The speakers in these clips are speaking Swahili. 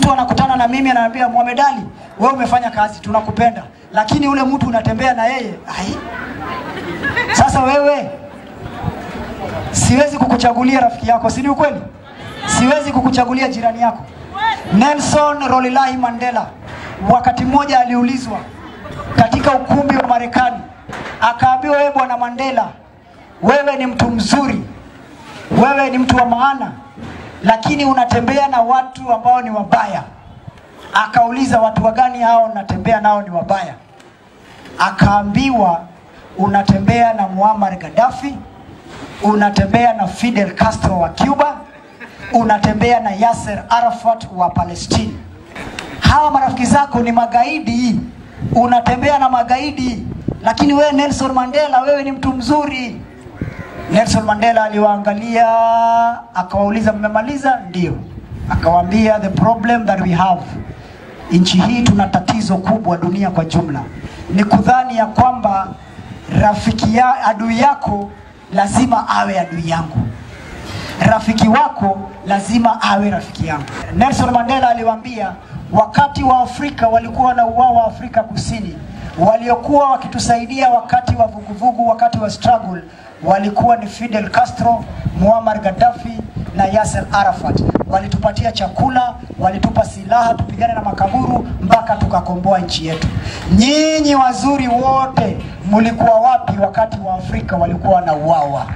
mtu anakutana na mimi ananiambia Mohamed Ali, wewe umefanya kazi, tunakupenda, lakini ule mtu unatembea na yeye ai. Sasa wewe, siwezi kukuchagulia rafiki yako, si ni ukweli? Siwezi kukuchagulia jirani yako. Nelson Rolilahi Mandela wakati mmoja aliulizwa katika ukumbi wa Marekani, akaambiwa, wewe bwana Mandela, wewe ni mtu mzuri, wewe ni mtu wa maana, lakini unatembea na watu ambao ni wabaya. Akauliza, watu wagani hao unatembea nao ni wabaya? Akaambiwa, unatembea na Muammar Gaddafi, unatembea na Fidel Castro wa Cuba, unatembea na Yasser Arafat wa Palestine. Hawa marafiki zako ni magaidi, unatembea na magaidi, lakini wewe Nelson Mandela, wewe ni mtu mzuri. Nelson Mandela aliwaangalia akawauliza, mmemaliza? Ndio. Akawaambia, the problem that we have, nchi hii tuna tatizo kubwa, dunia kwa jumla, ni kudhani ya kwamba rafiki ya adui yako lazima awe adui yangu, rafiki wako lazima awe rafiki yangu. Nelson Mandela aliwaambia, wakati wa Afrika walikuwa wanauawa Afrika Kusini, waliokuwa wakitusaidia wakati wa vuguvugu, wakati wa struggle walikuwa ni Fidel Castro, Muammar Gaddafi na Yasser Arafat. Walitupatia chakula, walitupa silaha tupigane na makaburu mpaka tukakomboa nchi yetu. Nyinyi wazuri wote mlikuwa wapi wakati wa Afrika walikuwa wanauawa?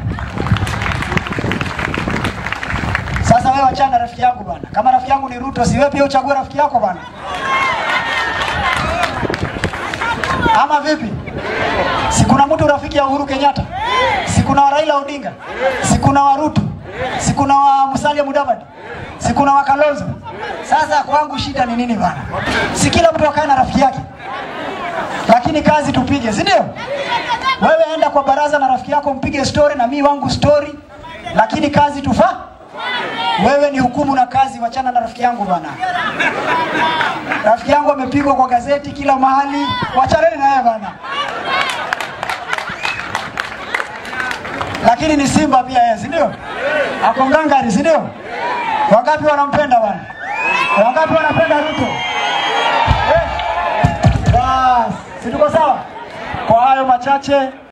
Sasa wewe wachana na rafiki yangu bwana. Kama rafiki yangu ni Ruto, si wewe pia uchague rafiki yako bwana? Ama vipi? Si kuna mtu rafiki ya Uhuru Kenyatta? Si kuna wa Raila Odinga? Si kuna wa Ruto? Si kuna wa Musalia Mudavadi? Si kuna wa Kalonzo? Sasa kwangu shida ni nini bwana? Si kila mtu akae na rafiki yake, lakini kazi tupige, si ndio? Wewe enda kwa baraza na rafiki yako mpige story na mi wangu story, lakini kazi tufa wewe ni hukumu na kazi, wachana na rafiki yangu bwana. Rafiki yangu amepigwa kwa gazeti kila mahali, wachaneni na yeye bwana. Lakini ni Simba pia yeye, si ndio? Ako ngangari, si ndio? Wangapi wanampenda bwana? Wangapi wanapenda Ruto? Eh? Bas, si tuko sawa? Kwa hayo machache